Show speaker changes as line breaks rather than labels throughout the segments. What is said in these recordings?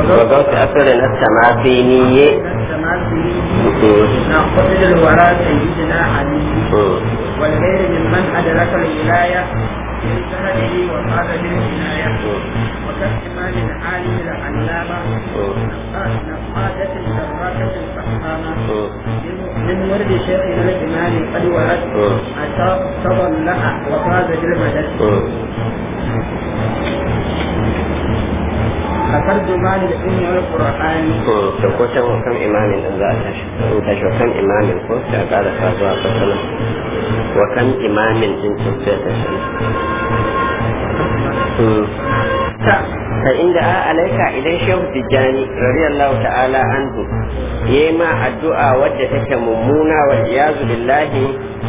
وقوت أثر السمافيني
ناقصد الوراء سيدنا علي والغير ممن أدرك الولاية من سهله وقال بالعناية وكاحتمال العالم العلامة نقادة دراكة فحامة من ورد شيخنا الإمام قد ورد أتى تضلع وفاز بالمدد كترجمان العلم والقرآن
to ko can kan imamin din za a tashi in tashi wa kan imamin ko sai a ƙara sa zuwa fasala wa kan imamin din sun sai ta shi ta inda a alaika idan shehu tijjani radiyallahu ta'ala anhu yayi ma addu'a wadda take mummuna wal iyazu billahi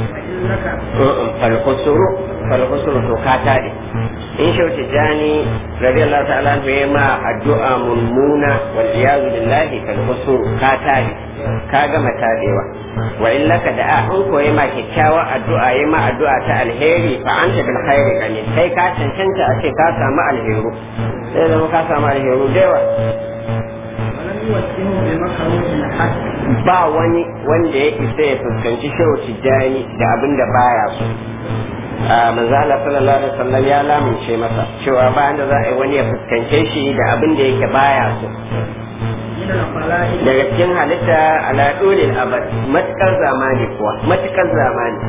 falhusuru falhusuru to ka tare in shehu tijjani radiyallahu ta'ala anhu yayi ma addu'a mummuna wal iyazu billahi falhusuru ka tare ka gama tadewa wa in laka da an koyi ma kyakkyawar addu'a yi ma addu'a ta alheri fa anta bil khairi kani kai ka cancanta a ce ka samu alheru sai zama ka samu alheru da yawa ba wani wanda ya isa ya fuskanci shehu tijjani da abin da baya so a manzala sallallahu alaihi wasallam ya lamince masa cewa bayan da za a yi wani ya fuskance shi da abin da yake baya so daga cikin halitta ala dulil abad matukar zamani kuwa matukar zamani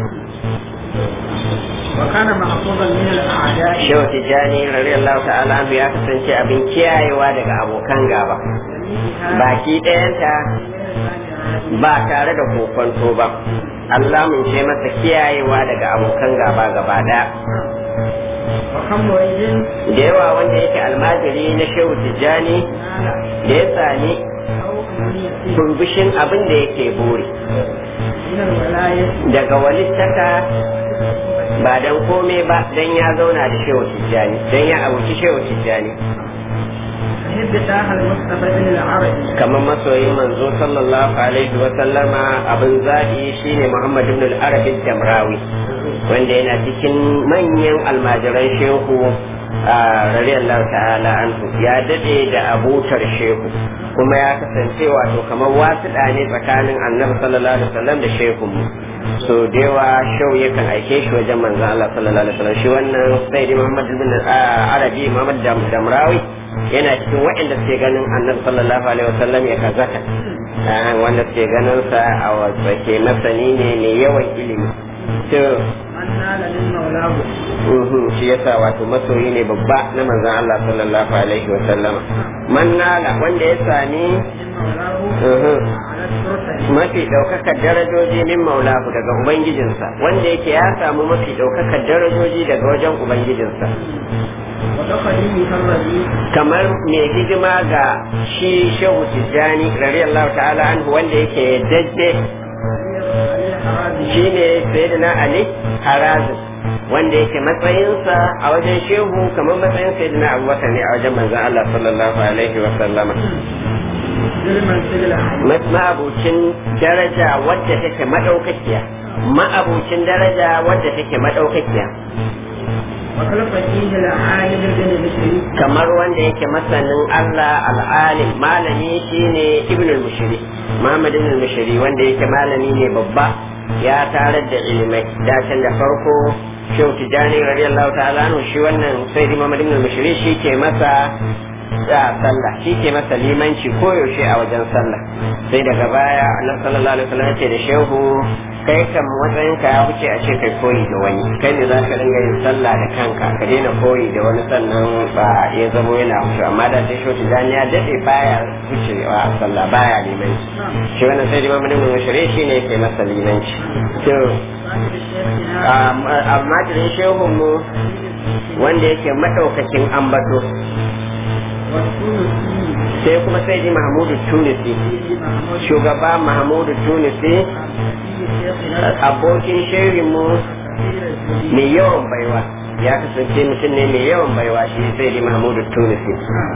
وكان محفوظا من الاعداء
shehu tijjani radiyallahu ta'ala anhu ya kasance abin kiyayewa daga abokan gaba baki ɗayanta ba tare da kokonto ba Allah mun ce masa kiyayewa daga abokan gaba gaba ɗaya
وكم مريد
da yawa wanda yake almajiri na shehu tijjani da ya sami
او امنيه
turbushin abin da yake buri
من الولايه
daga walittaka ba dan komai ba dan ya zauna da shehu tijjani dan ya abuci shehu tijjani
فهب تاه المصطفى بن العربي
kamar masoyin manzo sallallahu alaihi wa sallama abin zaɓi shine Muhammad ibn al-Arabi Damrawi wanda yana cikin manyan almajiran shehu a radiyallahu ta'ala anhu ya dade da abutar shehu kuma ya kasance wato kamar wasuɗa ne tsakanin annabi sallallahu alaihi wasallam da shehu so da yawa shehu yakan aike shi wajen manzo Allah sallallahu alaihi wasallam shi wannan sayyidi Muhammad ibn al-Arabi Muhammad Damrawi yana cikin waɗanda suke ganin annabi sallallahu alaihi wasallam ya kazata Ah, wanda suke ganin sa a wasu ke masani ne mai yawan ilimi to
من نال من مولاه
mhm, shi yasa wato masoyi ne babba na manzon Allah sallallahu alaihi wasallam man nala wanda ya sami
من مولاه
mhm,
على السلطه
mafi ɗaukakar darajoji min maulahu daga ubangijinsa wanda yake ya samu mafi ɗaukakar darajoji daga wajen ubangijinsa
وتقديمه الربيع
kamar mai hidima ga shi shehu tijjani radiyallahu ta'ala anhu wanda yake dadde shi ne sayyidina ali harazin wanda yake matsayinsa a wajen shehu kamar matsayin sayyidina abubakar ne a wajen manzon Allah sallallahu alaihi wa sallama
للمنزل العالي
ma'abucin daraja wadda take madaukakiya ma'abucin daraja wadda take madaukakiya
وخلق فيه العالم بن بشري
kamar wanda yake masanin Allah al'alim malami shine ibn al-mushri Muhammad ibn al-mushri wanda yake malami ne babba ya tarar da ilimai dacin da farko Shehu Tijani radiyallahu ta'ala anhu shi wannan Sayyidi Muhammad ibn al-mushri shi ke masa a sallah shi ke masa limanci koyaushe a wajen sallah sai daga baya annabi sallallahu alaihi wasallam ya ce da shehu kai kan matsayin ka ya wuce a ce kai koyi da wani kai ne za ka dinga yin sallah da kanka ka daina koyi da wani sannan ba ya zamo yana wuce amma da sai shehu tijani ya dade baya wucewa a sallah baya limanci shi wannan sai da mamadin mun shirye shi ne yake masa limanci to amma jirin shehun mu wanda yake madaukakin ambato sai kuma sai ji mahmudu tunisi shugaba mahmudu tunisi abokin shirinmu mai yawan baiwa ya kasance mutum ne mai yawan baiwa shi sai di mahmudu tunisi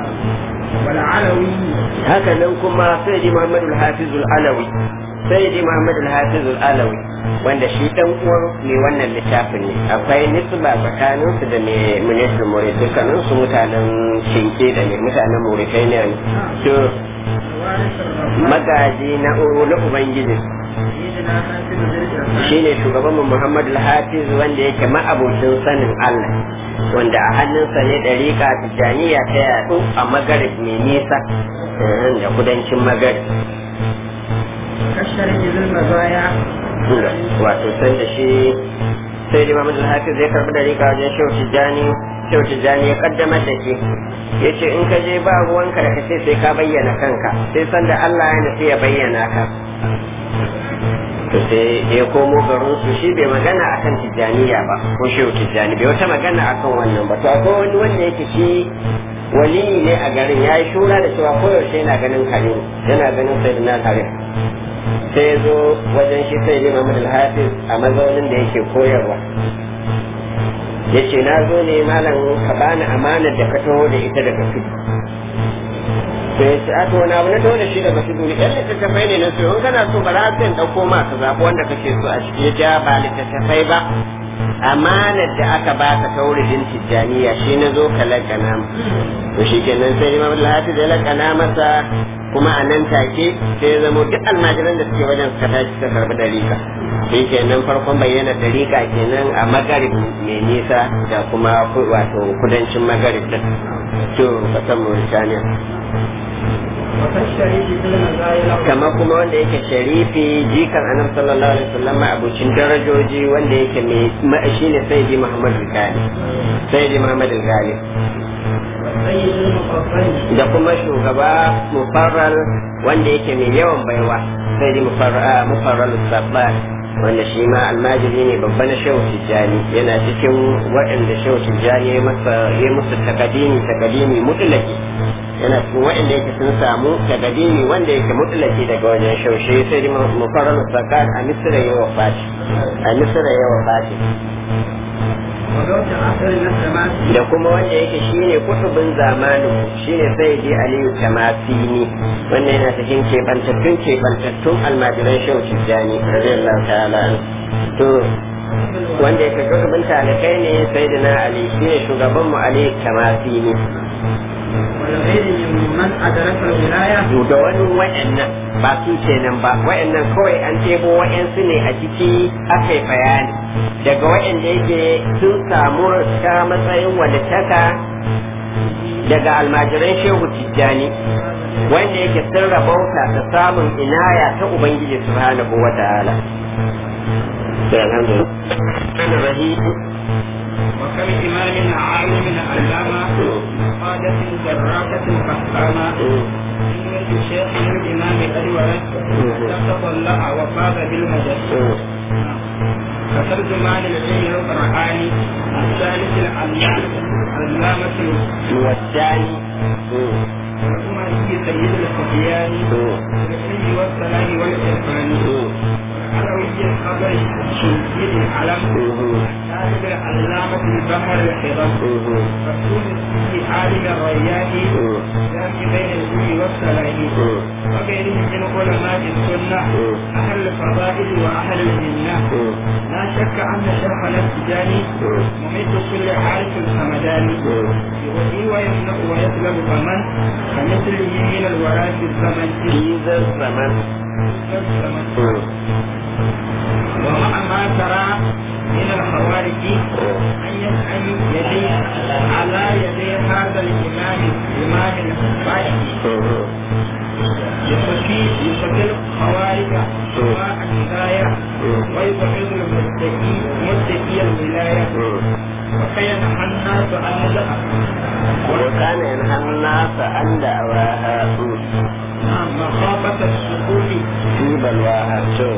والعلوي
haka nan kuma sai di muhammadu hafizul alawi sai di muhammadu hafizul alawi wanda shi dan uwan mai wannan littafin ne akwai nisba tsakanin su da mai ministan more dukkanin su mutanen shinke da ne mutanen mauritania ne to
وارث الرحمن
magaji na na ubangiji
سيدنا حافظ ذي الإرفان
shine shugaban mu Muhammad al-Hafiz wanda yake ma'abocin sanin Allah wanda a hannunsa ne dariƙa tijaniya ta yaɗu a magarib mai nisa eh, da kudancin magarib
كالشريك ذي المزايا
wato san da shi sai da Muhammad al-Hafiz ya karɓi dariƙa wajen Shehu Tijjani Shehu Tijjani ya kaddamar da shi ya ce in ka je ba ruwanka da kace sai ka bayyana kanka sai san da Allah ya nufi ya bayyana ka to sai ya komo garin su shi bai magana akan tijjaniya ba ko shehu tijjani bai wata magana akan wannan ba to akwai wani wanda yake shi waliyi ne a garin ya yi shura da cewa koyaushe yana ganin kare yana ganin sayyidina kare sai ya zo wajen shi sai ya Muhammad al-Hafiz a mazaunin da yake koyarwa ya ce na zo ne malam ka bani amanar da ka taho da ita daga tudu sai ya ce a to wani abu na taho da shi daga tudu ne ɗan littattafai ne na so in kana so bara sai in ɗauko ma ka zaɓi wanda kake so a ciki ya ja ba littattafai ba amanar da aka baka tauridin tijjaniya shi na zo ka lakana mu to shi kenan sai imam al-hafiz ya lakana masa kuma a nan take sai ya zamo duk almajiran da suke wajen suka tashi suka karbi dariƙa shi kenan farkon bayyana dariƙa kenan a magarib mai nisa da kuma ku- wato kudancin magarib din to kasan Mauritania
وكالشريك ذي المزايا
kama kuma wanda yake sharifi jikan annabi sallallahu alaihi wasallam abucin darajoji wanda yake mai ma- shine sayyidi Muhammad al-Ghali sayyidi Muhammad al-Ghali
والسيد المفضل
da kuma shugaba mufarral wanda yake mai yawan baiwa sayyidi mufarral mufarral sabbat wanda shi ma almajiri ne babba na shehu tijjani yana cikin waɗanda shehu tijjani ya masa ya musu takadimi takadimi mutlaki yana cikin waɗanda yake sun samu takadimi wanda yake mutlaki daga wajen shehu shi sai dai mufarral sabbat a misira ya wafati a misira ya wafati
وذوق عصر النسمات
da kuma wanda yake shine kutubin zamanin shine sayyidi aliyu tamasini wanda yana cikin kebantattun kebantattun almajiran shehu tijjani radiyallahu ta'ala anhu. to wanda yake kutubin talikai ne sayyidina ali shine shugaban mu ali tamasini
والغير ممن أدرك الولاية
da wani wa'annan ba su kenan ba wa'annan kawai an tebo wa'ansu ne a ciki aka yi bayani daga wa'anda yake sun samu ta matsayin walittaka daga almajiran shehu tijjani wanda yake sun rabauta da samun inaya ta ubangiji subhanahu wa ta'ala sai alhamdulillah
وكم إمام عالم علامة قادة دراكة فحامة من شيخ الإمام قد ورد تطلع وفاز بالمجد فترجمان العلم القرآني الثالث العلامة علامة
والثاني
الأموي سيد الخفيان بالعلم والسلام والإرفان العلوي الخبر شديد العلم شاهد العلامة البحر الحرم رسول السيد عالم الريان جامع بين العلم والسلام وغيرهم من علماء السنة أهل الفضائل وأهل الجنة لا شك أن شيخنا التجاني مميت كل عارف الحمداني يؤذي ويمنع ويسلب فمن كمثله من الوراء في الزمن
في ذا الزمن
في الزمن ومع ما ترى من الخوارج أن يسأل يدي على يدي هذا الإمام إمام الفاتح يصفي يصفي الخوارج سواء الهداية ويبغض المتقي متقي الولاية وكي نحى الناس أن
وكان ينهى الناس عن دعواها
نعم مخافة السقوط
في بلواها شوف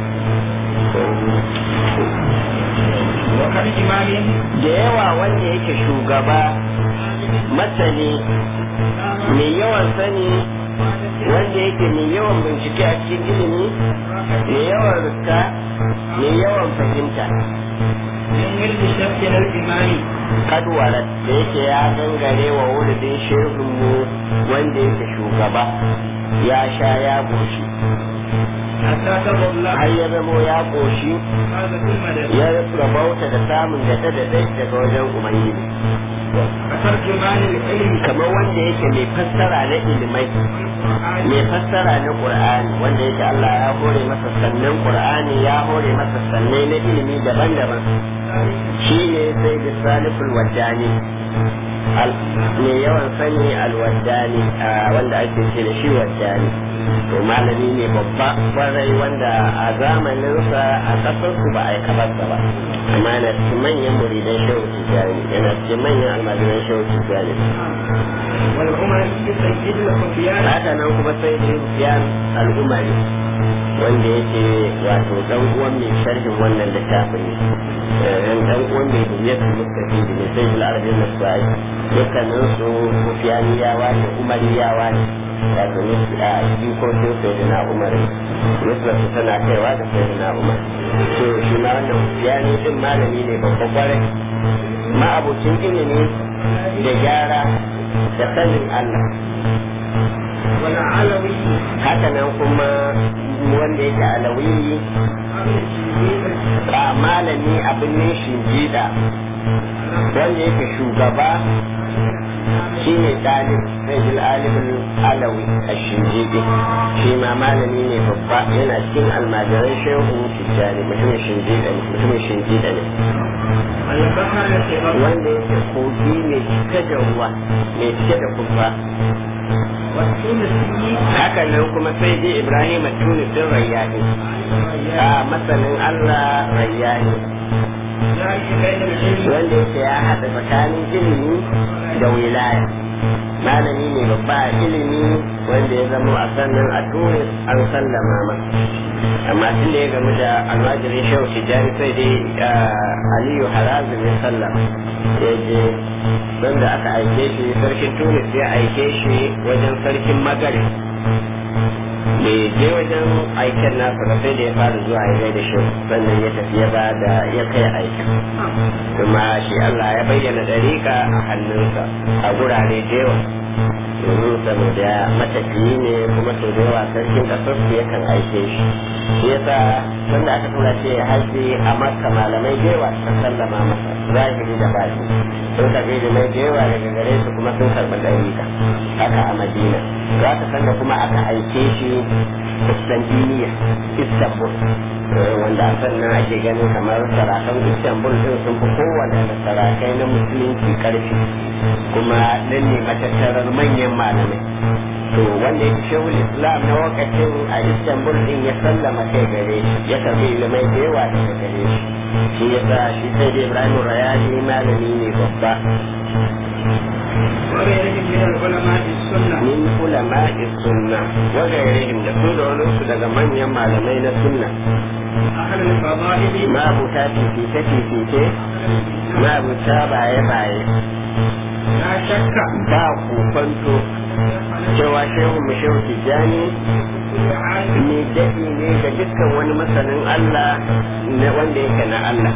وكان إمام
da yawa wanda yake shugaba masani mai yawan sani wanda yake mai yawan bincike a cikin ilimi mai yawan riska mai yawan fahimta
من ورد شيخنا الإمام
kadwarat da yake ya gangare wa wuridin shehunmu wanda yake shugaba ya sha ya goshi
حتى تضل الله
har ya zamo ya goshi
هذا في المدد
ya rabauta da samun da ta daɗai daga wajen ubangiji
كترجمان العلم
kamar wanda yake mai fassara na ilimai
والقرآن
mai fassara na qur'ani wanda yake Allah ya hore masa sannan qur'ani ya hore masa sannai na ilimi daban-daban shi ne sai da saliful waddani Al- mai yawan sani alwaddani a wanda ake ce da shi waddani to malami ne babba kwarai wanda a zamaninsa a kasarsu ba a yi kabarsa ba amma yana cikin manyan muridan shehu tijjani yana cikin manyan almajiran shehu tijjani
والعمر سيد الخفيان
haka nan kuma sai da rufiyan al'umari wanda yake wato dan uwan mai sharhin wannan littafin ne dan dan uwan mai duniyar mustafidi ne sai bil arabin nasai dukkanin su rufiyaniyawa ne umariyawa ne wato ne a jikokin sayyidina umar yusra su tana kaiwa da sayyidina umar to shi ma wannan rufiyani din malami ne babba kwarai ma'abucin ilimi da gyara da sanin Allah
والعلوي
haka nan kuma wanda yake alawi ba malami abin ne shingida wanda yake shugaba shi ne dalib sai jil alibin alawi a shingide shi ma malami ne babba yana cikin almajiran shehu tijjani mutumin shingida ne mutumin shingida ne
البحر الكبر
wanda yake kogi mai cike da ruwa mai cike da kumfa
والتونسي
haka nan kuma sai dai ibrahim tunisin rayyani a masanin allah rayyani
ذلك بين العلم
wanda yake ya haɗa tsakanin ilimi da wilaya malami ne babba a ilimi wanda ya zama a sannan a tunis an sallama ma amma tun da ya gamu da almajirin shehu tijjani sai dai aliyu harazim ya sallama ya je wanda aka aike shi sarkin tunis ya aike shi wajen sarkin magari da je wajen aiken nasa ba sai da ya fara zuwa ya gaida shi sannan ya tafi ya ba da ya kai aikin kuma shi Allah ya bayyana dariƙa a hannunsa a gurare da yawa domin saboda matafiyi ne kuma sau da yawa sarkin ƙasar su yakan aike shi shi yasa sanda aka tura ce ya haji a makka malamai da yawa sun sallama masa zahiri da baki sun karɓi ilimai da yawa daga gare su kuma sun karɓi dariƙa haka a madina za ka sanda kuma aka aike shi Constantiniya Istanbul wanda a sannan ake ganin kamar sarakan Istanbul din sun fi kowane da sarakai na musulunci karfi kuma nan ne matattarar manyan malamai to wanda ya shehu islam na wakacin a Istanbul din ya sallama kai gare shi ya karbi ilimai da yawa daga gare shi shi ya sa shi sai da Ibrahim Rayani malami ne babba
وغيرهم من العلماء السنة
min ulama'i sunna wa gairihim da su da wani su daga manyan malamai na sunna
أهل الفضائل
mabuta fifice fifice mabuta baye baye
لا شك
ba kokonto cewa shehu mu shehu tijjani
كل عالم
ne daɗi ne ga dukkan wani masanin Allah na wanda yake na Allah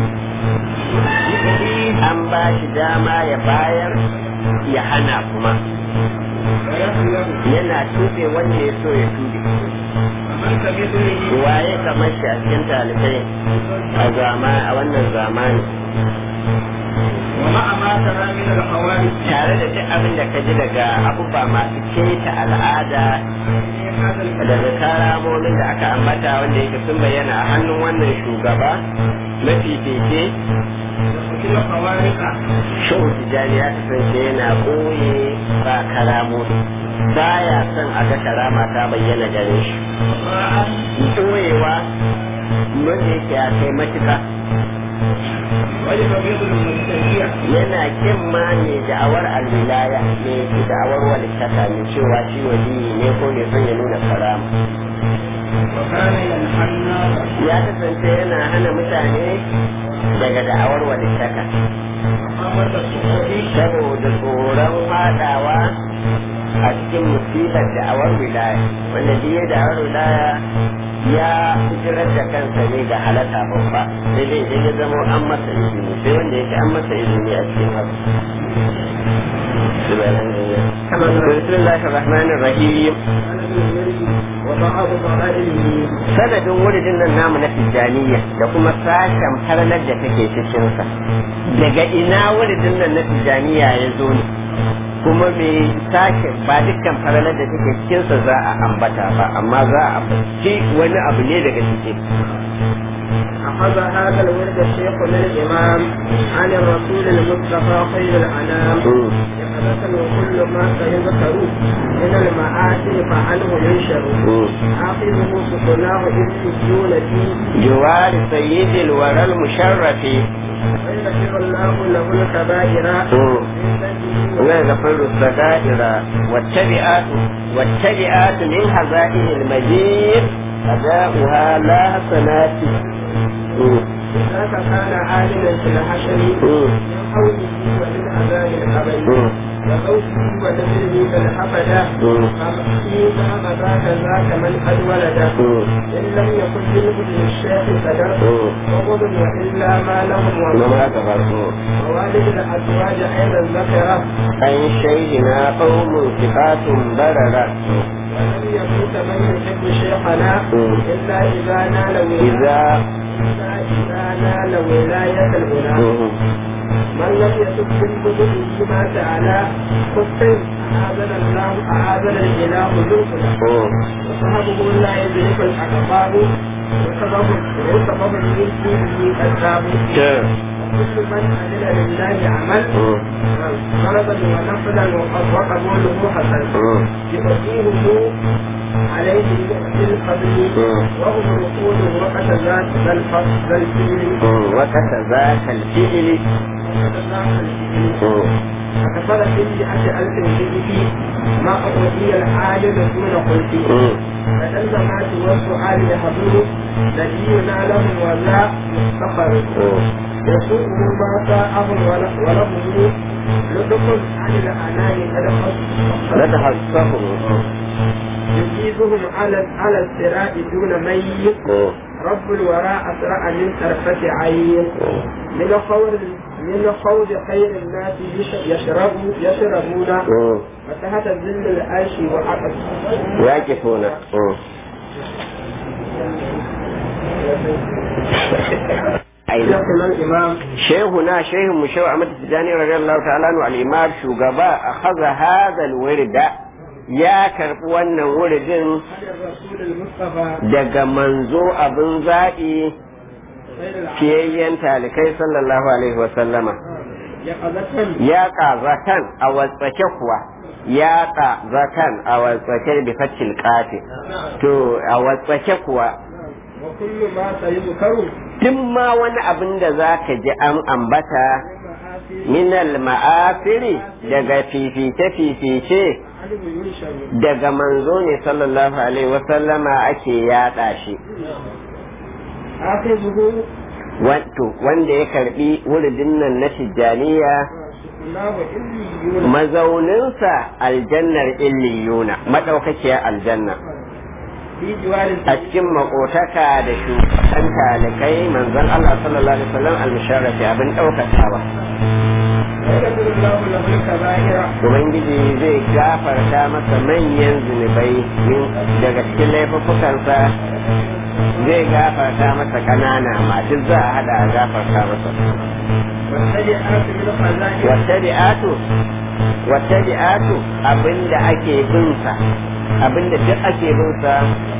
an ba shi dama ya bayar ya hana kuma
ويخلق
yana tuɓe wanda ya so ya tuɓe
فمن كمثله
waye kamar shi a cikin talibai a zama a wannan zamani
ومع ما ترى من الخوارج
tare da duk abin da ka ji daga abubuwa masu keta al'ada
هذا الكلام
daga karamomin da aka ambata wanda yake sun bayyana a hannun wannan shugaba mafifice
وكل خوارق
shehu tijjani ya kasance yana ɓoye ba karamomi baya son a ga karama ta bayyana gare shi
وطاعة
ɓoyewa wanda yake ya kai matuka
ولتبيض المبتدئة
yana kin ma mai da'awar alwilaya mai da'awar walittaka mai cewa shi waliyi ne ko ne son ya nuna karama
وكان ينحى الناس
ya kasance yana hana mutane daga da'awar walittaka
مقامة الصحوح
saboda tsoron fadawa a cikin musibar da'awar wilaya wanda duk ya da'awar wilaya ya hijirar da kansa ne ga halaka babba sai dai idan ya zama an masa izini sai wanda yake an masa izini a cikin haka بسم الله الرحمن الرحيم
وبعض فضائله
sanadin wuridin nan namu na tijjaniya da kuma sashen farnar da take cikinsa daga ina wuridin nan na tijjaniya ya zo ne kuma me sashen ba dukkan farnar da take cikinsa za a ambata ba amma za a ambaci wani abu ne daga cikin
أخذ هذا الورد الشيخ من الإمام عن الرسول المصطفى خير الأنام يقظة وكل ما سيذكر من المآثر فعنه ينشر آخذه سكناه إذ فيه
جوار سيد الورى المشرف
ويغفر الله له الكبائر
ويغفر السكائر والتبعات والتبعات من هزائم المجيد أداؤها لا حسنات
ذاك كان عالما في الحشر من حوله ومن عذاب القبر وقوته ونزله بالحفدة فيما ذاك ذاك من قد ولد إن لم يكن منه للشيخ قدر وغض وإلا ما لهم وما ووالد الأزواج أيضا ذكره
عن شيخنا قوم ثقات بررة
ولم يكن من يحب شيخنا إلا إذا نال
إذا
إلا إذا نال ولاية الغنى من لم يتب من كتبه ما تعالى كفر أعاذنا الله أعاذنا الإله ذوقنا وصحبه لا يدرك الأقطاب وسبب وسبب من دينه كذاب وكل من عمل لله عمل فرضا ونفلا وقبوله حسن يؤتيه عليه بالفضل وهم رسول وقت ذات ذا الفضل ذا الفضل
وقت ذاك الفعل
فكفر في مئة ألف فيه ما أوتي العاجز دون خلفه فالزمات والسؤال يحضر نبينا لهم ولا مفتخر يسوءه ما ساءهم ولهم لطف عن الأنام قد خص
نتحسه
يجيزهم على على الصراط دون ميت رب الوراء أسرع من طرفة عين من خوض من خوض خير الناس يشرب يشربون فتحت ظل العيش وعقد
واقفون
شيخنا الإمام
شيخنا شيخ مشوع أحمد التجاني رضي الله تعالى عنه الإمام شوغبا أخذ هذا الورد ya karɓi wannan wuridin
عن الرسول المصطفى
daga manzo abin zaɓi
خير العالم
fiyayyen talikai sallallahu alaihi wasallama
يقظة
ya zatan a watsake kuwa ya zatan a watsake bi fatil qafi to a watsake kuwa
وكل ما سيذكر
duk ma wani abin da za ka ji an ambata minal ma'afiri daga fifice-fifice
عنه ينشر
daga manzo ne sallallahu alaihi wasallama ake yaɗa shi
آخذه
wato wanda ya karbi wuridin nan na tijjaniya
سكناه إليون
mazauninsa aljannar illiyuna maɗaukakiyar aljanna
في جوار
a cikin makotaka da shugaban talikai manzon Allah sallallahu alaihi wasallam al-musharrafi abin ɗaukakawa
ويغفر الله له الكبائر
ubangiji zai gafarta masa manyan zunubai min daga cikin laifuffukansa zai gafarta masa ƙanana ma duk za a hada a gafarta masa
والسيئات من خزائن
wattabi'atu wattabi'atu abinda ake bin sa abinda duk ake bin sa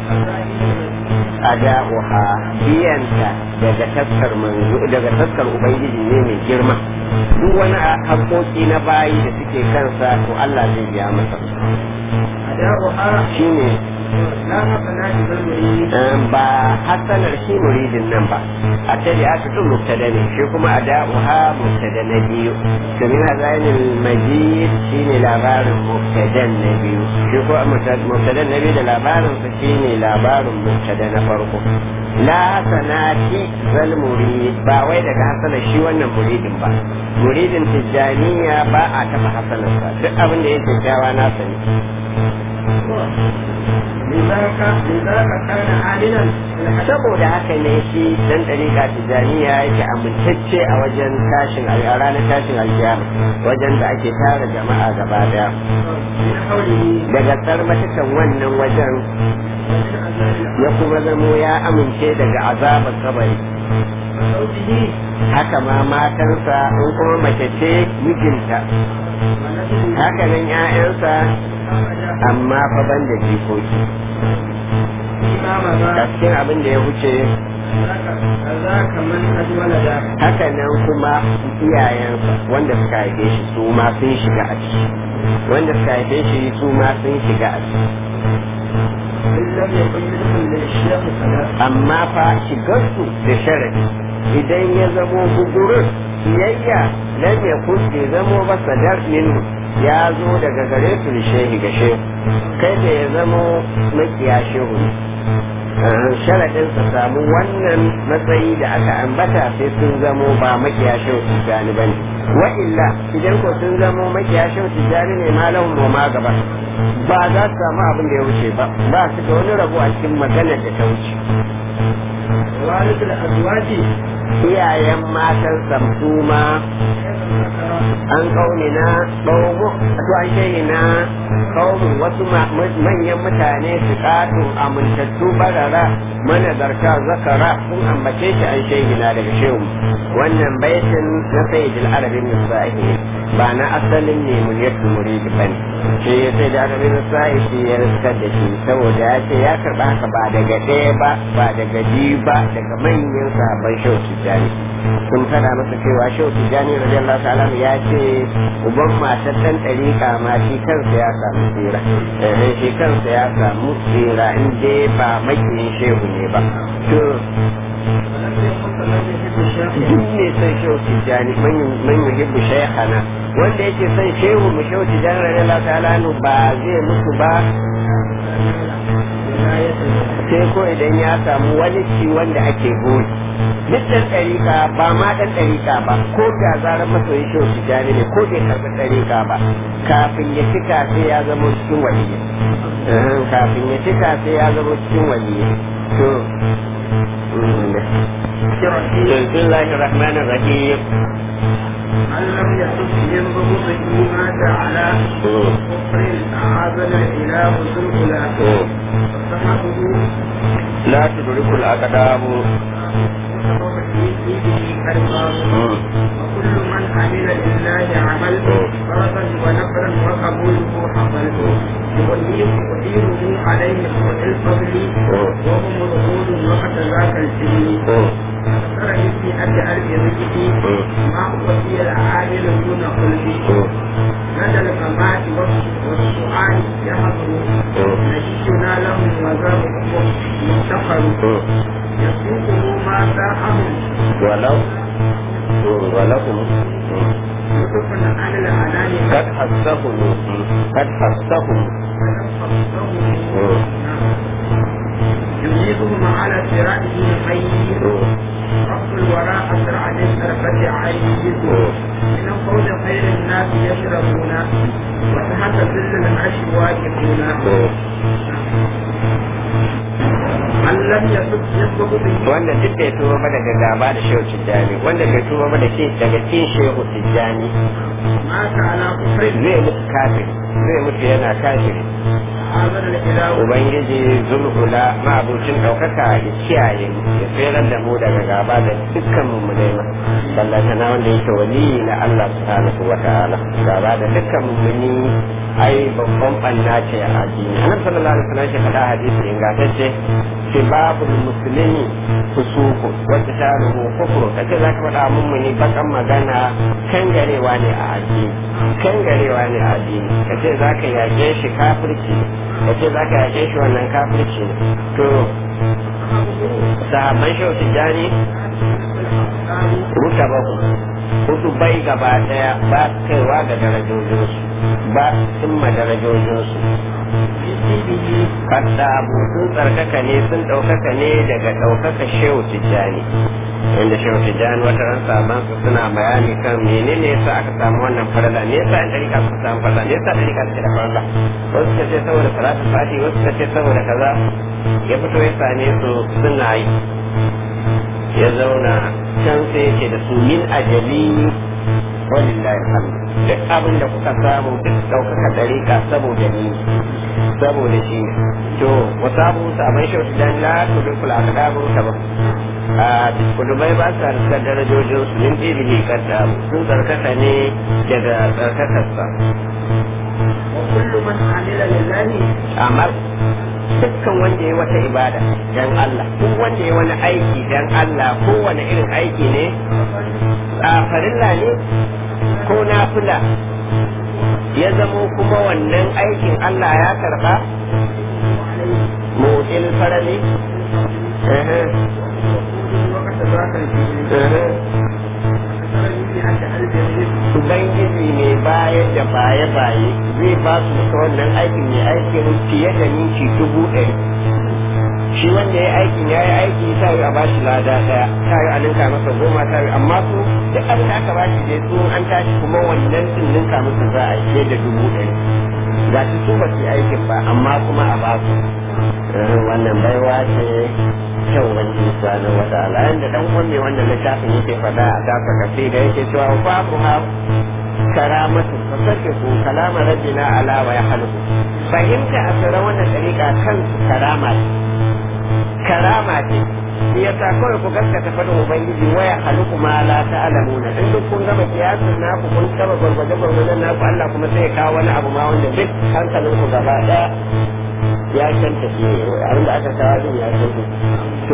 ada'uha biyanta daga taskar manzo daga taskar ubangiji ne mai girma duk wani haƙoƙi na bayi da suke kansa to Allah zai biya masa
أداؤها
shine
لا حسنات بالمريد
um, ba hasanar shi muridin nan ba a tare aka tun mubtada ne shi kuma a da'uha mubtada na biyu domin hazainin majid shi ne labarin mubtadan na biyu shi ko mubtadan na biyu da labarin sa shi ne labarin mubtada na farko la hasanati zal murid ba wai daga hasanar shi wannan muridin ba muridin tijjaniya ba a taɓa hasanarsa duk abin da ya kyakkyawa nasa ne
لذاك لذاك كان عالما
saboda haka ne shi dan dariƙa tijaniya yake amintacce a wajen tashin a ranar tashin alkiyama wajen da ake tara jama'a gaba daya
من حوله
daga sarmatakan wannan wajen
ومن عذاب
ya kuma zamo ya amince daga azabar kabari
وزوجه
haka ma matansa in kuma mace ce mijinta
ونسله
haka nan 'ya'yansa
أبدا
amma fa ban da jikoki
فيما
a
مضى
cikin abin da ya wuce
ذاك من أجمل ذاك
haka nan kuma iyayensa wanda suka haife shi su ma sun shiga a ciki wanda suka haife shi su ma sun shiga a ciki
إن لم يكن منهم للشيخ صلاة
amma fa shigarsu da sharadi idan ya zamo gugurin siyayya lam ya bai zamo ba sadar minhu ya zo daga gare su da shehi ga shehu kai da ya zamo makiya shehu ne sharadin sa samu wannan matsayi da aka ambata sai sun zamo ba makiya shehu tijjani bane wa illa idan ko sun zamo makiya shehu tijjani ne malahum wa ma gaba ba za su samu abin da ya wuce ba ba su da wani rabo a cikin maganar da ta wuce
والد الأزواج
iyayen matan samsuma an kauni na ɓaugu to an shehi na kaumin wasu ma- manyan mutane su katun amintattu barara managarta zakara sun ambace shi an shehi na daga shehu wannan baitin na sayyidul arabin nisa'i ba na asalin ne munyatul murid bane shi ya sai da arabin nisa'i shi ya riskar da shi saboda ya ce ya karɓa haka ba daga ɗaya ba ba daga biyu ba daga manyan sahabban shehu tijjani sun faɗa masa cewa shehu tijjani radiyallahu ta'ala ya ce uban matar ɗan ɗariƙa ma shi kansa ya samu tsira eh shi kansa ya samu tsira in dai ba makiyin shehu ne ba to
ولم يكن من يحب الشيخ
duk ne son shehu tijjani man yuhibbu shaykhana wanda yake son shehu mu shehu tijjani radiyallahu ta'ala anhu ba zai mutu ba
ولاية
sai ko idan ya samu wani ci wanda ake goyi duk ɗan ɗariƙa ba ma ɗan ɗariƙa ba ko da zarar masoyin shehu tijjani ne ko bai karɓi ɗariƙa ba kafin ya cika sai ya zama cikin waliyi kafin ya cika sai ya zama cikin waliyi to بسم الله الرحمن الرحيم
من لم يحب من ضبطه ما جعل كفر أعاذنا الإله ذو الخلاف وصحبه
لا تدرك الأقدام
وسبب في به كالباب وكل من عمل لله عمل فرضا ونفرا وقبوله حصل يؤيده عليه الفضل وهم رغول وقت ذاك السن ترى في أد ألف رجلي ما هو في العامل دون خلقه لدى الممات والسؤال يحضر نجينا لهم وذاب مفتقر يسوقه ما ساحهم
ولو ولكم
يوسف عن الأنام
قد حسهم قد حسهم
يجيبهم على صراطه خير رب الوراء أسرع للسرقة عيد من قول خير الناس يشربون وتحت ظل العرش واقفون من لم يسب يسبق به
wanda duk bai tuba ba daga gaba da shehu tijjani wanda bai tuba ba da ke daga cin shehu tijjani
مات على كفر
zai mutu kafiri zai mutu yana kafiri
هذا الإله
ubangiji zulhula ma'abucin ɗaukaka ya kiyaye mu ya tseren da mu daga gaba da dukkan mu ma ballanta na wanda yake wali na Allah subhanahu wa ta'ala gaba da dukkan mummuni ai babban banna ce a addini annabi sallallahu alaihi wasallam ya faɗa hadisi ingantacce sibabul muslimi fusuku wata taruhu kufru kace zaka faɗa mummuni bakan magana kangarewa ne a addini kangarewa ne a addini kace zaka yake shi kafirci kace zaka yake shi wannan kafirci ne to sahabban shehu tijjani ruka baku hudu bai gaba daya ba su kaiwa ga darajojinsu ba su cimma darajojinsu Kadda abu sun tsarkaka ne sun ɗaukaka ne daga ɗaukaka shehu tijjani. Inda shehu tijjani wata ran saban su suna bayani kan menene yasa aka samu wannan farala me yasa ɗan ɗarika suka samu farala me yasa ɗarika suke da farala wasu suka ce saboda salatu fati wasu suka ce saboda kaza ya fito ya same su suna yi ya zauna can sai yake da su min ajali walillahi alhamdu duk abin da kuka samu duk ɗaukaka ɗarika saboda ni saboda shi to wasu abu sabon shi wasu dan la to duk kula ka dabu ta ba a kudubai ba sa da darajojin su min ibihi kadda sun tsarkaka ne daga tsarkakarsa
وكل من عمل لله
amma dukkan wanda ya wata ibada dan Allah ko wanda ya wani aiki dan Allah ko wani irin aiki ne a farilla ne ko nafila ya zamo kuma wannan aikin Allah ya karba mutil farali eh
وقت ذاك الجبريل
eh Ubangiji mai bayar da baye-baye zai ba su da wannan aikin mai aikin fiye da ninki dubu ɗari. Shi wanda ya aikin ya yi aiki ta yi a ba shi lada ɗaya, ta yi a ninka masa goma ta yi amma su duk abin da aka ba shi dai su an tashi kuma wannan sun ninka masa za a yi fiye da dubu ɗari. Ga shi su ba su yi aikin ba amma kuma a ba su. Eh, Wannan baiwa ce kyau wani subhanahu wa ta'ala yanda dan uwan mai wannan littafin yake faɗa a dafa kafi da yake cewa babu ha karamatu fasakiku kalama rabbina ala wa yahlu fahimta a tsara wannan dariƙa kan karama ce karama ce shi yasa kawai ku gaskata faɗin ubangiji waya haluku ma la ta'lamuna in duk kun gama kiyasin naku kun gama gwargwaje gwargwajen naku Allah kuma sai ya kawo wani abu ma wanda duk hankalinku gaba ɗaya ya canta shi abin da aka kawo din ya canta to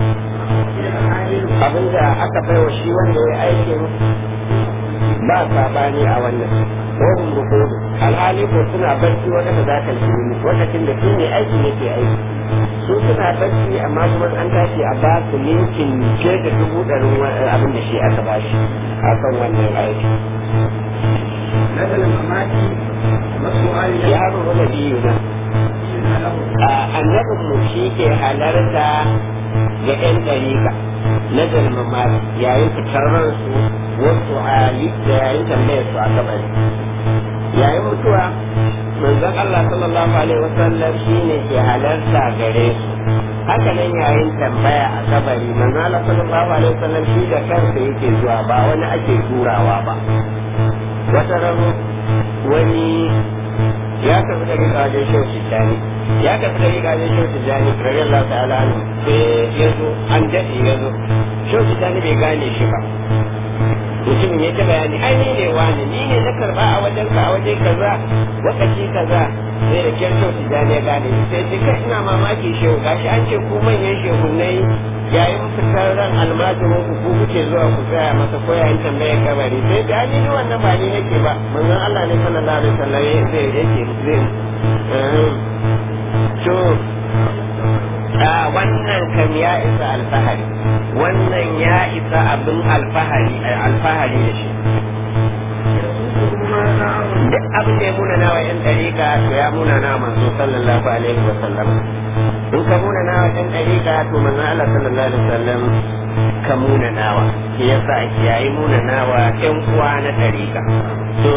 abin da aka bai wa shi wanda ya aikin ba sabani a wannan wahum rukudu alhali ko suna barci wata da zaka yi lokacin da shi ne aikin yake aiki su suna barci amma kuma an tashi a ba su linkin ke da dubu ɗarin abin da shi aka ba shi a kan wannan aiki
نزل المماتي والسؤال
ya rubu da biyu na annabin mu shi ke halarta ga 'yan ɗarika na dalmama yayin fitar ransu wasu hali da yayin tambayar su a kabari yayin mutuwa manzon Allah sallallahu alaihi wasallam shi ne ke halarta gare su haka nan yayin tambaya a kabari manzon Allah sallallahu alaihi wasallam shi da kansa yake zuwa ba wani ake turawa ba wata ran wani ya tafi da rika wajen shehu tijjani ya tafi da rika wajen shehu tijjani rari Allah ta'ala ne sai ya zo an daɗe ya zo shehu tijjani bai gane shi ba mutumin ya ta bayani ai ni ne wani ni ne na karba a wajen ka a waje kaza lokaci kaza sai da kyan shehu tijjani ya gane shi sai ce kai ina mamaki shehu gashi an ce ku manyan shehunai yayin fitar ran almajirin ku ku kuke zuwa ku tsaya masa ko yayin tambayar kabari sai da ni ni wannan ba ni nake ba manzon Allah ne sallallahu alaihi wasallam zai yake zai to a wannan kam ya isa alfahari wannan ya isa abin alfahari alfahari da shi duk abin da ya muna nawa yan dariƙa to ya muna na manzo sallallahu alaihi wasallam in ka muna nawa yan dariƙa to manzo Allah sallallahu alaihi wasallam ka muna nawa shi yasa ake yayi muna nawa yan uwa na dariƙa to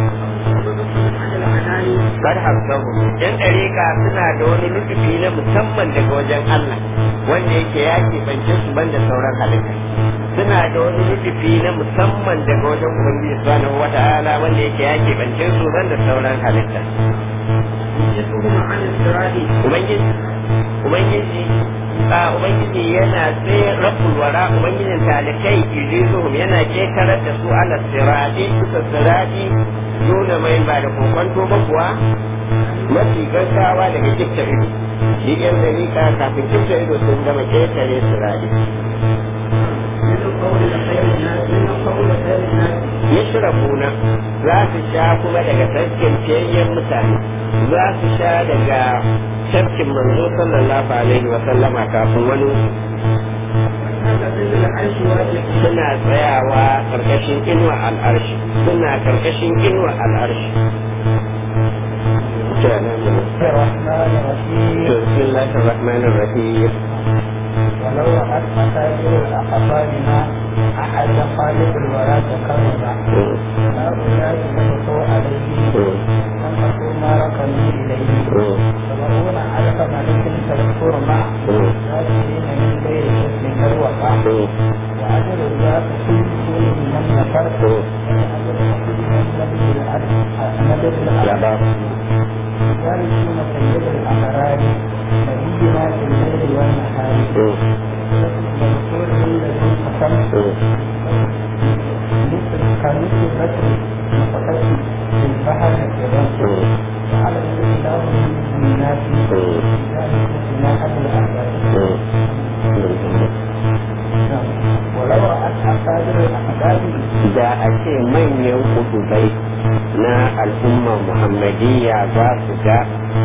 kar hamsahu yan dariƙa suna da wani nufi na musamman daga wajen Allah wanda yake ya keɓance su banda sauran halitta suna da wani nufi na musamman daga wajen ubangiji subhanahu wata'ala wanda yake ya keɓance su banda sauran halitta ubangiji ubangiji a ubangiji yana tsaye rabbul wara ubangijin talikai yujizuhum yana kekarar da su ala sirati suka sirati nuna mai ba da kokonto ba kuwa mafi gaggawa daga kifta ido shi yan dalika kafin kifta ido sun gama ketare sirati yashrabuna za su sha kuma daga tafkin fiyayyen mutane za su sha daga tafkin manzo sallallahu alaihi wa sallama kafin wani suna tsayawa karkashin inuwa al'arshi suna karkashin inuwa al'arshi
الرحمن الرحيم
بسم الله الرحمن الرحيم
ولو رأت مساجد أقطارنا أحد خالق الورى تكرما هؤلاء نبقوا عليه أنفقوا ما ركنوا إليه سبعون ألف ملك تذكر مع ذاتين من غير شك كالوقع وأجل ذات كل كل من نفر وأجل كل من نبي الأرض نبي الأرض يرثون سيد الأمرار نبينا في الليل والنهار مذكور الذي قسم كمثل بدر مفتح في البحر الجبال وعلى الإسلام من الناس ذلك جناح الأحباب ولو رأت أكابر الأحباب
da a ce manyan kudubai na al'ummar muhammadiyya za su ga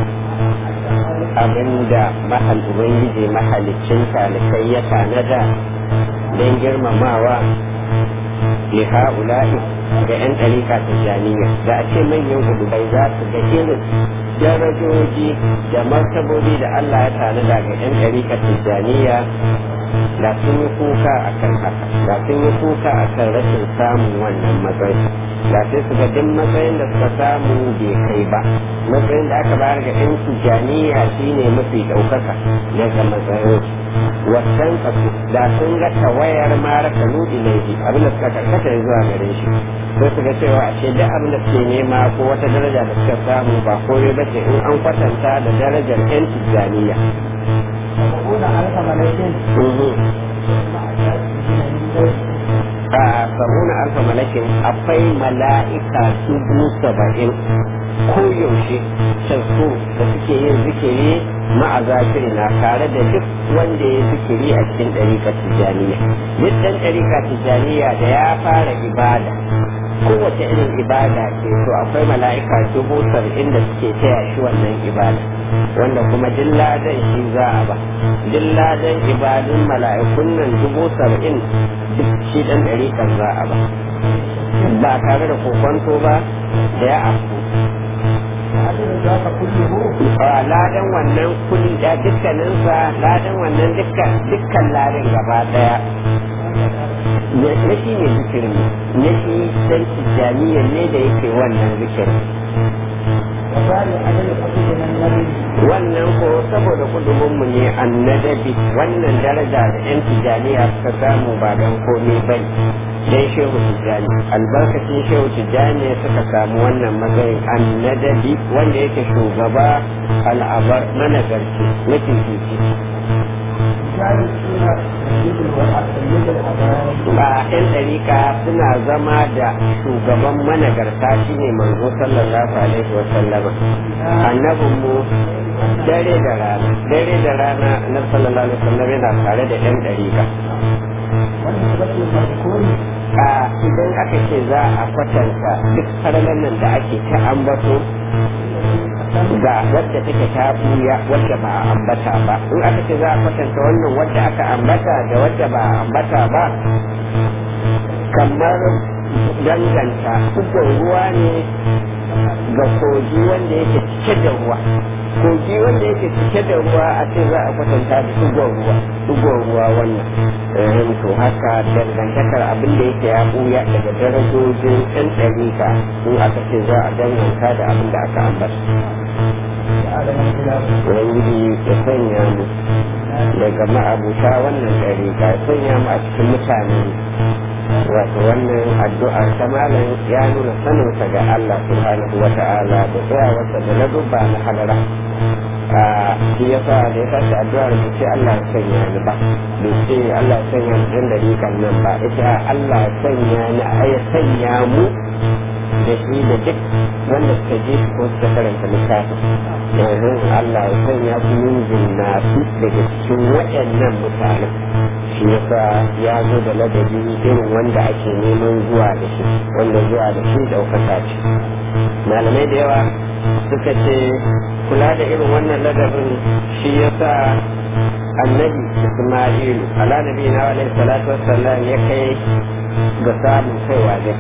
abinda mahal ubangiji mahalicin talikai ya tanada don girmamawa li ha'ula'i ga 'yan ɗarika tijjaniya da a ce manyan kudubai za su ga irin darajoji da martabobi da Allah ya tanada ga 'yan ɗarika tijjaniya da sun yi kuka a kan haka da sun yi kuka a kan rashin samun wannan matsayi da sai su ga duk matsayin da suka samu bai kai ba matsayin da aka bayar ga yan tijjaniya shine mafi ɗaukaka daga matsayin wasan kasu da sun ga tawayar mara kanu ilaihi abinda suka karkata ya zuwa gare shi sai su ga cewa ashe duk abin da suke nema ko wata daraja da suka samu ba komai ba ce in an kwatanta da darajar yan tijjaniya
سبعون ألف ملك
a sabuna alfa malakin akwai mala'ika dubu saba'in koyaushe cansu da suke yin zikiri ma'azafiri na tare da duk wanda ya zikiri a cikin ɗarika tijjaniya duk ɗan ɗarika tijjaniya da ya fara ibada kowace irin ibada ce to akwai mala'ika dubu saba'in da suke taya shi wannan ibada wanda kuma duk ladan shi za a ba duk ladan ibadun mala'ikun nan dubu saba'in duk shi dan ɗari kan za a ba ba tare da kokonto ba da ya afku
وأجل ذاك كله
a ladan wannan kudi da dukkaninsa ladan wannan dukkan dukkan ladan gaba daya na shi ne zikirin na shi dan tijjaniyan ne da yake wannan zikirin
وذلك أجل قصدنا النبي
wannan ko saboda kudubinmu ne annadabi wannan daraja da yan tijjaniya suka samu ba don komai bai dan shehu tijjani albarkacin shehu tijjani suka samu wannan matsayin annadabi wanda yake shugaba al'abar managarci mutum titi
جالسون سيد الوحى سيد الأبرار
ba yan ɗarika suna zama da shugaban managarta shine manzo sallallahu alaihi wa sallama annabin mu dare da rana dare da rana annabi sallallahu alaihi wa sallam yana tare da yan ɗarika
ونسبة المذكور
a idan aka ce za a kwatanta duk farlan nan da ake ta ambato ga wadda take ta buya wadda ba a ambata ba in aka ce za a kwatanta wannan wadda aka ambata da wadda ba a ambata ba kamar danganta ukun ruwa ne ga kogi wanda yake cike da ruwa kogi wanda yake cike da ruwa a ce za a kwatanta da ugon ruwa ugon ruwa wannan eh to haka dangantakar abin da yake ya buya daga darajojin ɗan ɗarika in aka ce za a danganta da abin da aka ambata
وآدم الخلاف
ubangiji ya sanya mu daga ma'abuta wannan ɗarika ya sanya mu a cikin mutane wato wannan addu'ar ta malam ya nuna saninsa ga Allah subhanahu wa ta'ala da tsayawarsa da na dubba na halara a shi yasa da ya tashi addu'ar bai ce Allah ya sanya ni ba bai ce Allah ya sanya ni ɗan dariƙan nan ba ita Allah ya sanya ni a ya sanya mu da shi da duk wanda suka je su ko suka karanta littafin yanzu Allah ya sanya su yin jinnatu daga cikin waɗannan mutanen shi yasa ya zo da ladabi irin wanda ake neman zuwa da shi wanda zuwa da shi ɗaukaka ce malamai da yawa suka ce kula da irin wannan ladabin shi yasa annabi isma'ilu ala nabi na alaihi salatu wassalam ya kai ga samun kaiwa gaci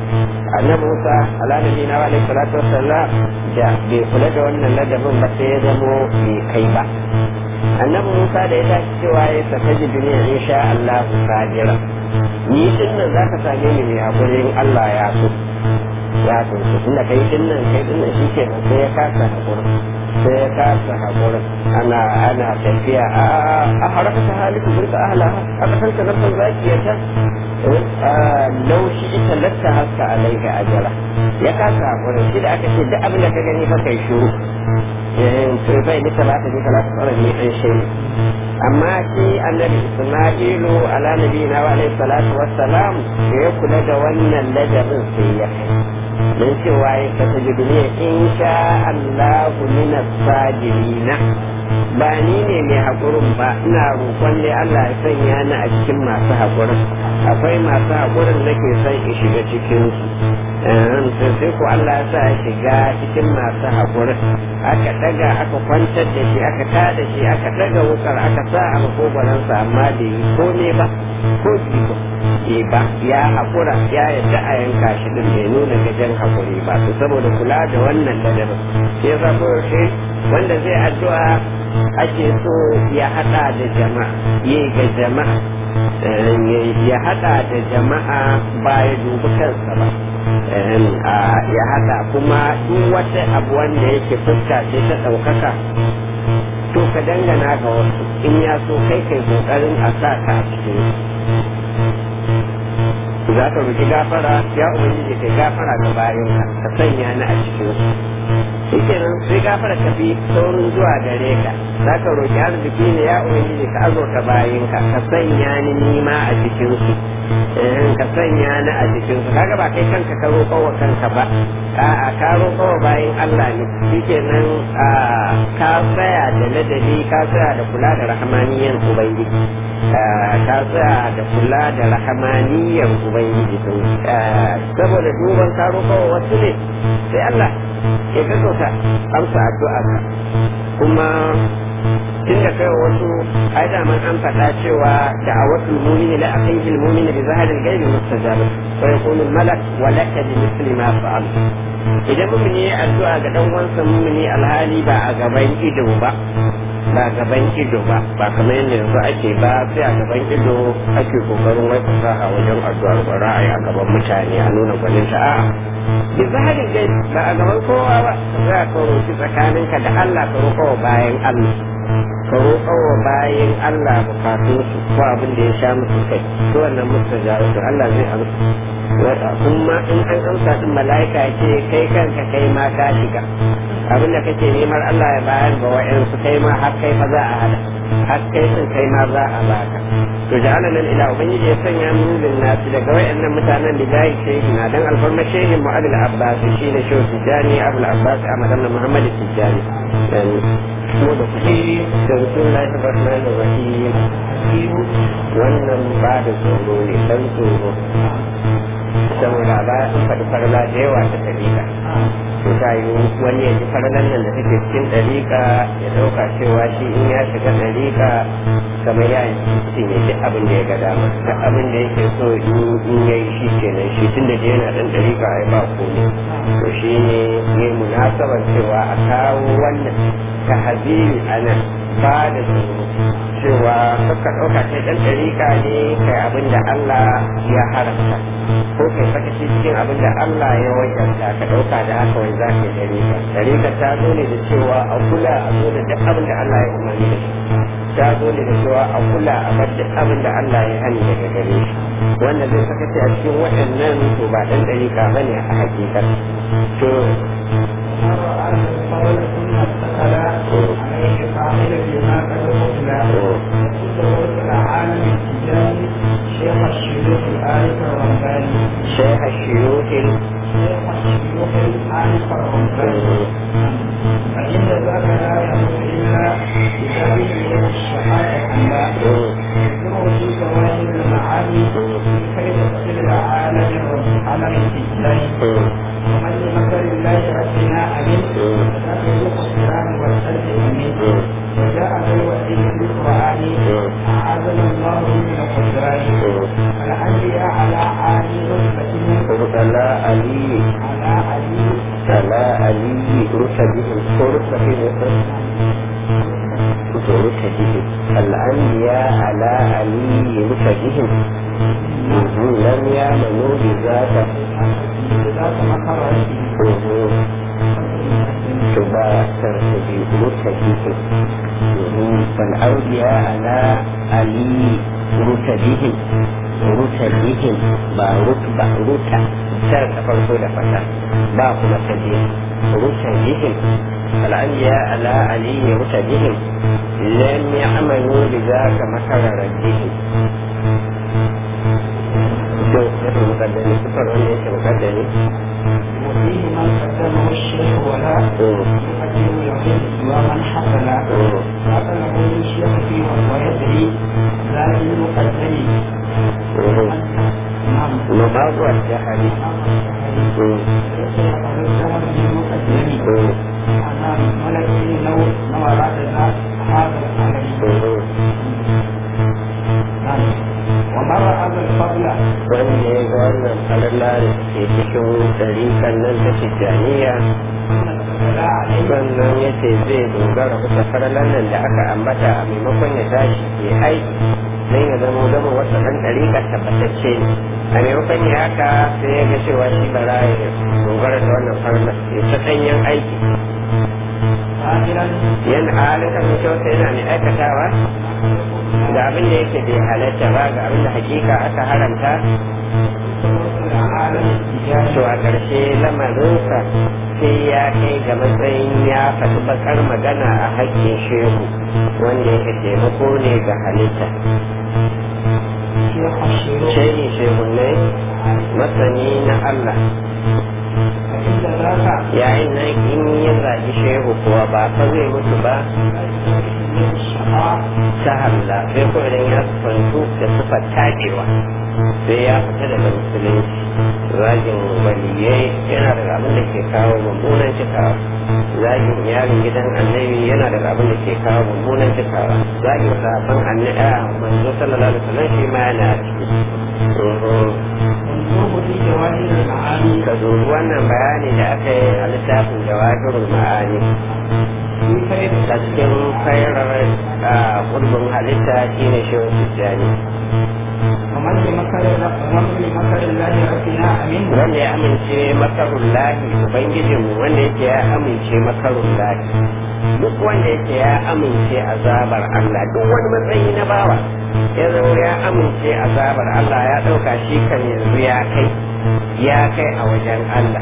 annabi Musa ala nabi na wa alaihi salatu wassalam da bai kula da wannan ladabin ba sai ya zamo bai kai ba annabi Musa da ya tashi cewa ya saka ji duniya insha Allah sabira ni din nan zaka same ni mai hakurin Allah ya so ya so tunda kai din nan kai din nan shike sai ya kasa hakurin sai ya kasa haƙurin ana ana tafiya a haraka ta hali ku burka ahla a kasar ka nafsan zakiyata laushi ita latta haska alaika ajara ya kasa haƙurin shi da aka ce duk abin da ka gani fa kai shuru sai bai nika ba ta nika ba ta tsara ne an shi amma shi annabi isma'ilu ala nabi na wa alaihi salatu wassalam da ya kula da wannan ladabin sai ya kai don cewa ya kasa duniya in sha Allahu mina sajirina ba ni ne mai haƙurin ba ina roƙon dai Allah ya sanya ni a cikin masu haƙurin akwai masu haƙurin nake son in shiga cikin su sai ko Allah ya sa ya shiga cikin masu haƙurin aka daga aka kwantar da shi aka tada shi aka daga wukar aka sa a makogoransa amma da yi ko ne ba ko jiko ke ba ya haƙura ya yadda a yanka shi din bai nuna gajen haƙuri ba to saboda kula da wannan ladabin sai ya zama shi wanda zai addu'a ake so ya haɗa da jama'a yi ga jama'a ya haɗa da jama'a ba ya dubi kansa ba ya haɗa kuma duk wata abu wanda yake fuska ce ta ɗaukaka to ka dangana ga wasu in ya so kai kai kokarin a sa ka a cikin za ka roki gafara ya ubangiji kai gafara ga bayanka ka sanya ni a cikin su shi kenan sai gafara ka bi saurin zuwa gare ka za ka roki arziki ne ya ubangiji ka azurta bayanka ka sanya ni nima a cikin su ka sanya ni a cikin su kaga ba kai kanka ka roƙo wa kanka ba a'a ka roƙo wa bayan Allah ne shi kenan ka tsaya da ladabi ka tsaya da kula da rahmaniyan ubangiji ka tsaya da kula da rahmaniyan ubangiji saboda duban ka roƙo wa wasu ne sai Allah ya gaggauta amsa addu'a kuma tun da kai wasu ai da man an faɗa cewa da a wasu mumini la akhihi al-mu'mini bi zahril ghaibi mustajab wa yakunu al-malak wa laka bi misli ma fa'al idan mumini ya addu'a ga dan uwansa mumini alhali ba a gaban ido ba ba gaban ido ba ba kamar yadda yanzu ake ba sai a gaban ido ake kokarin wai fasaha wajen addu'ar ba ra'ayi a gaban mutane a nuna gwaninta a'a bi zahirin gai ba a gaban kowa ba ka za ka roƙi tsakaninka da Allah ka roƙa wa bayan Allah ka roƙa wa bayan Allah bukatun su ko abin da ya sha musu kai to wannan musu jawo to Allah zai amsa kuma in an amsa din mala'ika ce kai kanka kai ma ka shiga abin da kake neman Allah ya bayar ga wa'yansu kai ma har kai fa za a hada har kai din kai ma za a baka to ja'ala nan ila ubangiji ya sanya min bin nasi daga wayannan mutanen da jahi shehi na dan alfarma shehin mu'adil abbas shi ne shehu tijani abul abbas ahmad ibn muhammad tijani dan mu da kuɗi da rasulullahi rahmanir rahim wannan ba da tsoro ne dan tsoro saboda ba an faɗi farla da yawa ta dalila to ta yi wani ya ji farlan nan da take cikin ɗariƙa ya ɗauka cewa shi in ya shiga ɗariƙa kamar ya yi ne duk abin da ya ga dama duk abin da yake so in ya yi shi kenan shi tun da je yana ɗan ɗariƙa ai ba komai to shi ne ne munasabar cewa a kawo wannan tahaziri a nan ba da tsoro cewa ka ɗauka kai ɗan ɗariƙa ne kai abin da Allah ya haramta ko kai sakaci cikin abin da Allah ya wajenta ka ɗauka da haka wai za ka yi ɗariƙa ɗariƙa ta zo ne da cewa a kula a zo da duk abin da Allah ya umarni da shi ta zo ne da cewa a kula a bar duk abin da Allah ya hani daga gare shi wanda zai sakaci a cikin waɗannan to ba ɗan ɗariƙa ba ne a hakikar to
شيخ الشيوخ الآلف الرمضاني
شيخ الشيوخ
شيخ الشيوخ الآلف الرمضاني فإن ذاك لا يموت إلا بذلك من الشهادة لا يذكره في جواهر المعاني كي تصل العالم عالم الإسلام ومن بمثل الله ربنا عليه ذاك
rutadihim lam ya manu bi zaka
ذاك مكر
تباشر في رتبهم فالأولياء على علي رتبهم رتبهم با رتبة رتب ترك فرقو لفتا با كما تبين رتبهم الأنبياء على علي رتبهم لم يعملوا بذاك مكر ربهم شو اسم المقدمة سفر ولا اسم المقدمة
وفيه من قدمه الشيخ ولا يقدم العلم ومن حصل حصله الشيخ فيه ويدري لا للمقدم نعم
مباغ الجهل
ومر هذا الفضل
wanda ya ga wannan falala da ke cikin ɗarikan nan ta tijjaniya sannan ya ce zai dogara bisa falalan nan da aka ambata a maimakon ya tashi ke aiki don ya zama zama wata ɗan ɗarikar tabbatacce ne a maimakon ya haka sai ya ga cewa shi bara ya dogara da wannan falalan ya ta ɗanyen aiki yan halin kasancewa yana mai aikatawa da abin da yake bai halatta ba ga abin da hakika aka haramta to a ƙarshe lamarinsa sai ya kai ga matsayin ya faɗi bakar magana a haƙƙin shehu wanda yake taimako ne ga halitta shehi shehu ne masani na Allah yayin nan in ya zagi shehu kuwa ba fa zai mutu ba ta halla sai ko idan ya sufantu da sufar takewa sai ya fita daga musulunci zagin waliyai yana daga abin da ke kawo mummunan cikawa zagin yarin gidan annabi yana daga abin da ke kawo mummunan cikawa zagin sahabban annabi a manzo sallallahu alaihi wasallam shi ma yana ciki ka dubi wannan bayani da aka yi a littafin jawahirul ma'ani a cikin fairar kurbin halitta shine shehu tijjani wanda ya amince makarun lahi ubangijinmu wanda yake ya amince makarun lahi duk wanda yake ya amince azabar Allah duk wani matsayi na bawa ya zama ya amince azabar Allah ya ɗauka shi kan yanzu ya kai ya kai a wajen Allah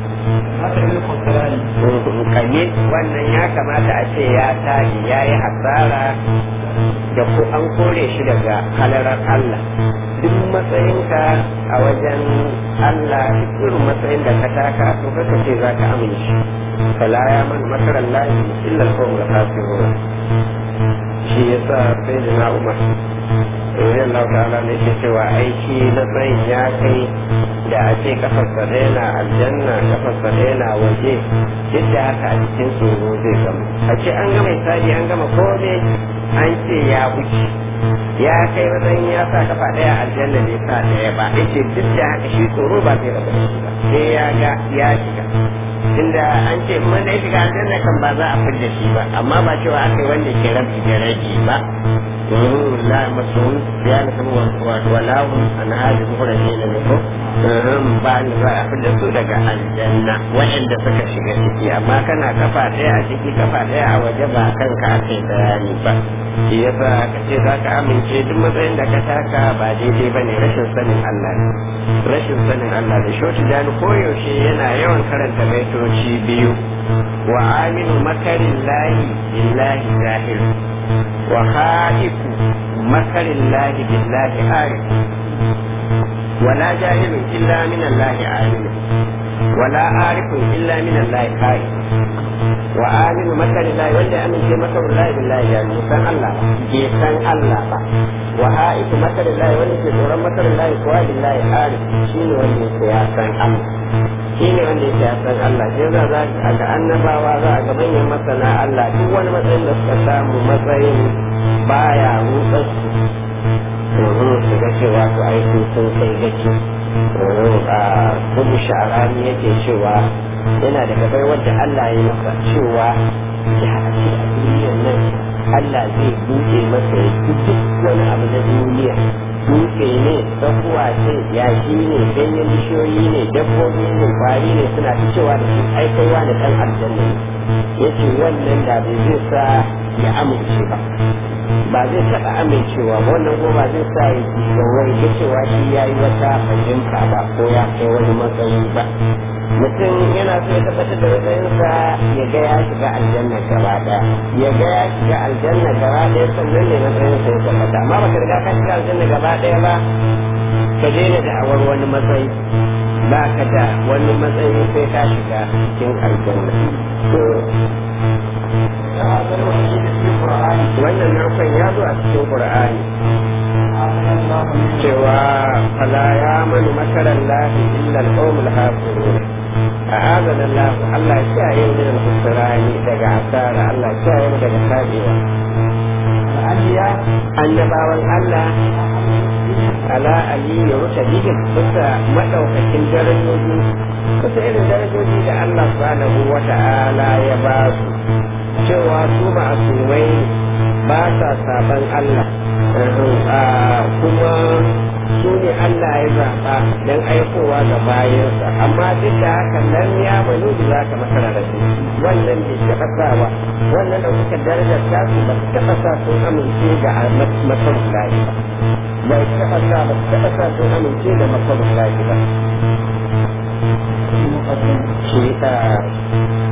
kame wannan ya kamata a ce ya tashi ya yi hasara da ko an kore shi daga halarar Allah duk matsayinka a wajen Allah duk irin matsayin da ka taka to kaka ce za ka amince fala ya man makarar lahi illa al-qawmul kafirun shi yasa sai da na umar Rubin Allah ta'ala ne ke cewa aiki na tsayin ya kai da a ce kafarsa ɗaya na aljanna kafarsa ɗaya na waje duk da haka a cikin tsoro zai gama a ce an gama misali an gama kome an ce ya wuce ya kai matsayin ya sa kafa ɗaya aljanna bai sa ɗaya ba ya ce duk da haka shi tsoro ba zai rabu da shi ba sai ya ga ya shiga tunda an ce wanda ya shiga aljanna kan ba za a fidda shi ba amma ba cewa aka yi wanda ke rabi da rabi ba la masun ya na kuma walahun an hali muhrami na ne ko ba ni za a fidda su daga aljanna waɗanda suka shiga ciki amma kana kafa ɗaya a ciki kafa ɗaya a waje ba kanka aka yi bayani ba shi yasa ka ce za ka amince duk matsayin da ka taka ba daidai ba ne rashin sanin Allah ne rashin sanin Allah da shoci da koyaushe yana yawan karanta baitoci biyu wa aminu makarin lahi billahi zahir wa haiku makarin lahi billahi arif ولا جاهل إلا من الله عالم ولا عارف إلا من الله خائف وآمن مكر الله ولا أمن في مكر الله بالله يعني سن الله جيسان الله با وهائف مكر الله ولا في تورا مكر الله كوا بالله عارف شيني ولا سياسان الله shine wanda yake a san Allah sai za za a ga annabawa za a ga manyan masana Allah duk wani matsayin da suka samu matsayin baya rutsar su su ga cewa to aiki sun kai gaci a kudu sha'arani yake cewa yana da gabai wadda Allah ya masa cewa ya ce a duniyar nan Allah zai buɗe masa ya duk wani abu na duniya tsakuwa ce yashi ne ganyen bishiyoyi ne dabbobi ne kwari ne suna ta cewa da shi ai kai wani dan aljanna ya ce wannan da bai zai sa ya amince ba ba zai taɓa amincewa ba wannan ko ba zai sa ya ji wai ga cewa shi ya yi wata fahimta ba ko ya kai wani matsayi ba mutum yana so ya tabbatar da matsayinsa ya ga ya shiga aljanna gaba daya ya ga ya shiga aljanna gaba daya sannan ne matsayinsa ya tabbata amma baka riga ka shiga aljanna gaba daya ba ka daina da'awar wani matsayi ba ka da wani matsayi sai ka shiga cikin aljanna to wannan narkon ya zo a cikin qur'ani cewa fala ya manu makaran lahi illa al-qawmul hasirun أعاذنا الله الله شاء من الخسران دقى عسارة الله شاء من دقى سابقة annabawan Allah ala aliyu rutabihim bisa madaukakin darajoji bisa irin darajoji da Allah subhanahu wa ta'ala ya ba su cewa su ma'asumai ba sa saban Allah kuma su ne Allah ya zaɓa don aikowa ga bayansa amma duk da haka nan ya banu da za ka masara da su wannan bai taɓa sa ba wannan da suka darajar tasu ba su taɓa sa sun amince da masarar lahi ba bai taɓa sa ba su taɓa sa sun amince da masarar lahi ba shi